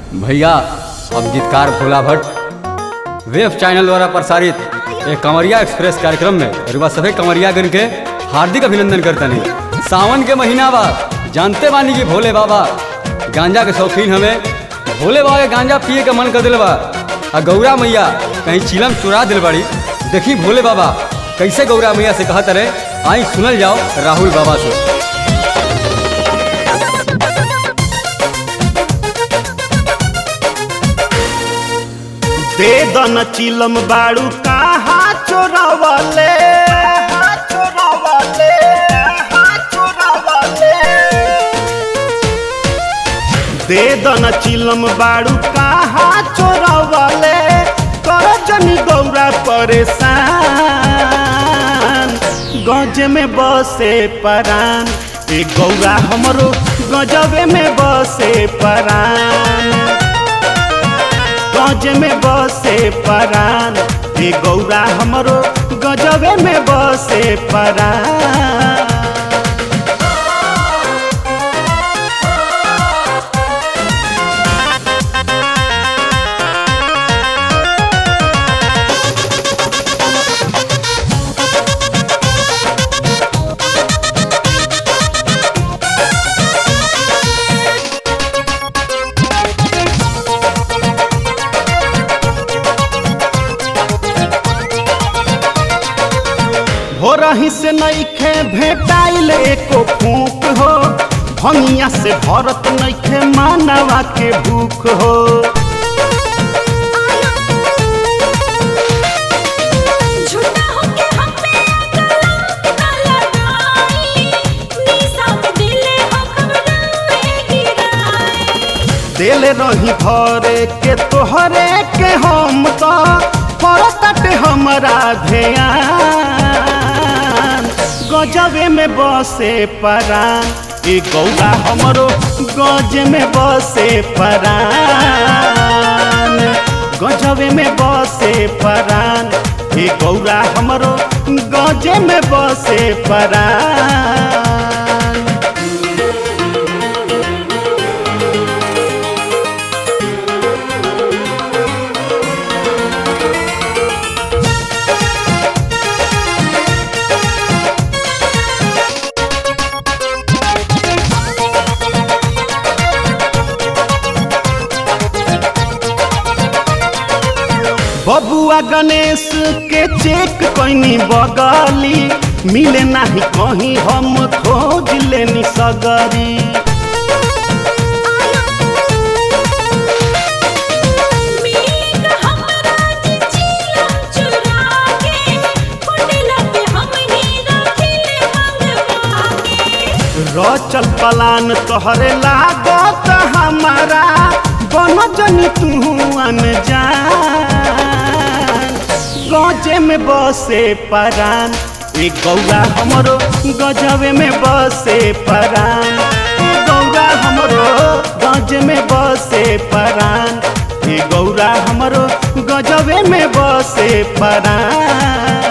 भैया अब गीतकार भोला भट्ट वेब चैनल द्वारा प्रसारित एक कंवरिया एक्सप्रेस कार्यक्रम में रुआ सभी कंवरियागण के हार्दिक अभिनंदन करते हैं सावन के महीना बा जानते बानी कि भोले बाबा गांजा के शौकीन हमें भोले बाबा के गांजा पिए के मन कर दिल बा आ गौरा मैया कहीं चिलम चुरा दिल बाड़ी देखी भोले बाबा कैसे गौरा मैया से कहत रहे आई सुनल जाओ राहुल बाबा से दे दन चिलम बाड़ू कहाँ चोरावले चोरावले चोरावले दे दन चिलम बाड़ू कहाँ चोरावले कर जनी गौरा परेशान गज में बसे परान ए गौरा हमरो गजबे में बसे परान गज में बसे परान हे गौरा हमरो गजबे में बसे परान हो रही से नईखे भेटाइल एको फूक हो भंगिया से भरत नईखे मानवा के भूख हो झूठा होके हम पे अकलंक न लगाई निशा में दिले हो खबराए गिराई दिल रही भरे के तोहरे के हम तो परतट हमरा ध्यान गजबे में बसे परान ए गौरा हमरो गज में बसे परान गजबे में बसे परान ए गौरा हमरो गजे में बसे परान बबुआ गणेश के चेक कैनी बगली मिले नाही कहीं हम खोज लेनी सगरी मीक हमरा जी चिलम चुरा के कुंडला पे हमनी रखिले मंगवा के रचल पलान तोहरे लागत हमारा बन जनी तू अनजान गजे में बसे परान ए गौरा हमरो गजबे में बसे परान ए गौरा हमरो गज में बसे परान ए गौरा हमरो गजबे में बसे परान